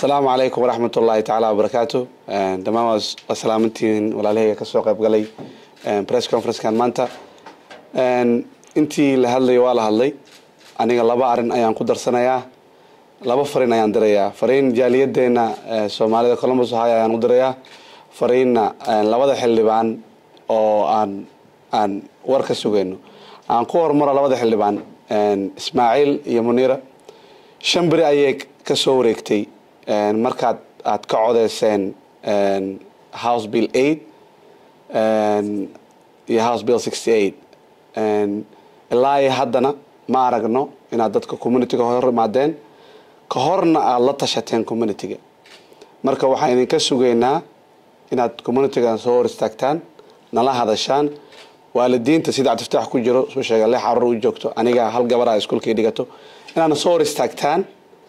asalaamu calaykum waraxmat ullaahi tacaala wabarakaatu dhammaan waa salaamantihiin walaalahayga kasoo qayb galay press conferencekan maanta intii la hadlay waa la hadlay aniga laba arin ayaan ku darsanayaa laba fariin ayaan dirayaa fariin jaaliyadeena soomaalida columbus ohio ayaan u dirayaa fariinna labada xildhibaan oo aan aan war ka sugayno aan ku hormaro labada xildhibaan ismaaciil iyo muniira shan beri ayay kasoo wareegtay markaad aad ka codeyseen house bill eight iyo house bill sixty eight ilaa iyo haddana ma aragno inaad dadka communityga hor imaadeen ka horna aada la tashateen communityga marka waxaan idinka sugaynaa inaad communitygan soo hor istaagtaan nala hadashaan waalidiinta sida cabdiftaax ku jiro suu sheega le xaruur u joogto aniga hal gabar a iskuolkay dhigato inaadna soo hor istaagtaan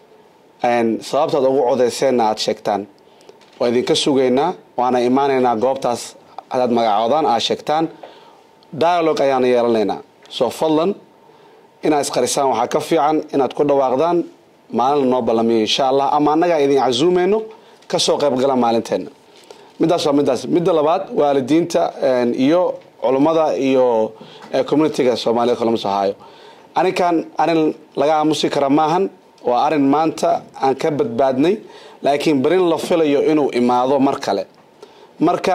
sababtaad ugu codeyseenna aada sheegtaan waa idinka sugaynaa waana imaanaynaa goobtaas hadaad magacoodaan aad sheegtaan dialogue ayaana yeelanaynaa soo fadlan inaad isqarisaan waxaa ka fiican inaad ku dhawaaqdaan maalin la noo ballamiyo insha allah ama annagaa idin casuumayno kasoo qayb gala maalinteena midaas waa midaas midda labaad waalidiinta iyo culummada iyo communityga soomaalida columbus ohio arrinkan arrin laga aamusi kara maahan waa arrin maanta aan ka badbaadnay laakiin berin la filayo inuu imaado mar kale marka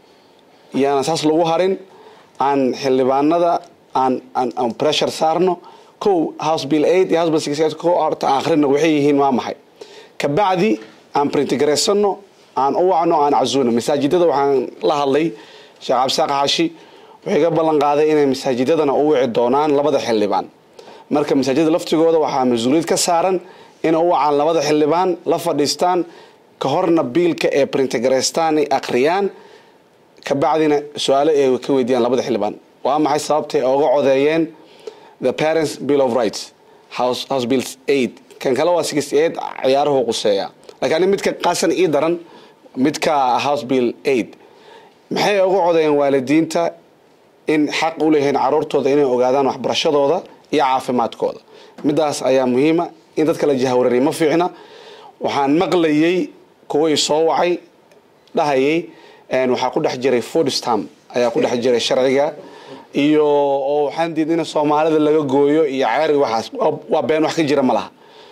yaana saas lagu harin aan xildhibaanada aan aan pressure saarno kow house bill eight iyo house bill six eight ko horta aan akhrino waxay yihiin waa maxay kabacdi aan printigareysano aan u wacno aan casuuno masaajidada waxaan la hadlay sheekh cabdisaaq xaashi wuxuu iga ballan qaaday inay masaajidadana u wici doonaan labada xildhibaan marka masaajidada laftigooda waxaa mas-uuliyad ka saaran inay u wacaan labada xildhibaan la fadhiistaan ka horna biilka ee printigareystaan ay akhriyaan kabacdina su-aalo ay ka weydiiyaan labada xildhibaan waa maxay sababtay oga codeeyeen the parents bill of rights house house bill eight kan kale waa sixty eight ciyaaruhu quseeya lakiin ani midka qaasan ii daran midka house bill eight maxay uga codeeyeen waalidiinta in xaq u leeyihiin caruurtooda inay ogaadaan waxbarashadooda iyo caafimaadkooda midaas ayaa muhiima in dadka la jahwareeriya ma fiicna waxaan maqlayay kuway soo wacay dhahayay waxaa ku dhex jiray food stamp ayaa ku dhex jiray sharciga iyo oo waxaan diiday in soomaalida laga gooyo iyo ceeriga waxaas waa been wax ka jira ma laha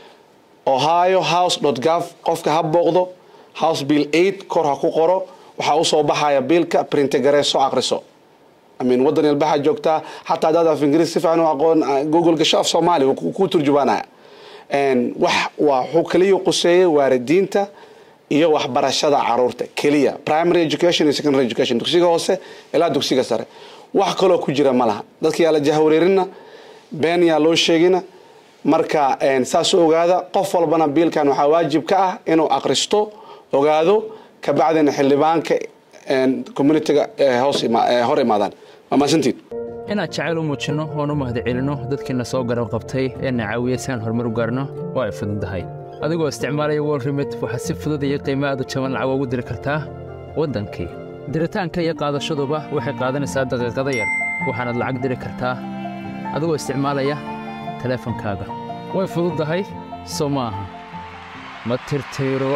ohio house dot gov qofka ha booqdo house bill eight kor ha ku qoro waxaa usoo baxaya biilka printigareeso akriso amin wadan ilbaxa joogtaa xataa hadaad af ingiriis si fiican u aqoon google gasho af soomaali ku turjubaanaya wax waa wuxuu kaliya quseeyay waalidiinta iyo waxbarashada caruurta keliya primary education iyo secondary education dugsiga hoose ilaa dugsiga sare wax kaloo ku jira ma laha dadka yaa la jahwareerina been yaa loo sheegina marka saas u ogaada qof walbana biilkan waxaa waajib ka ah inuu akristo ogaado kabacdina xildhibaanka communityga hor imaadaan waa mahadsantiin inaad jacayl u muujinno oon u mahadcelinno dadkiina soo garab qabtay ee na caawiya si aan horumar u gaarno waa ay fududahay adigoo isticmaalaya wol remit waxaad si fudud iyo qiimo aad u jaban lacag ugu diri kartaa waddankii diritaanka iyo qaadashaduba waxay qaadanaysaa daqiiqada yar waxaanaad lacag diri kartaa adigoo isticmaalaya teleefankaaga way fududahay soo ma aha ma tirtiro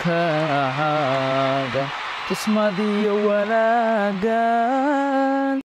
abaalkaaga kismadiyo wanaaggan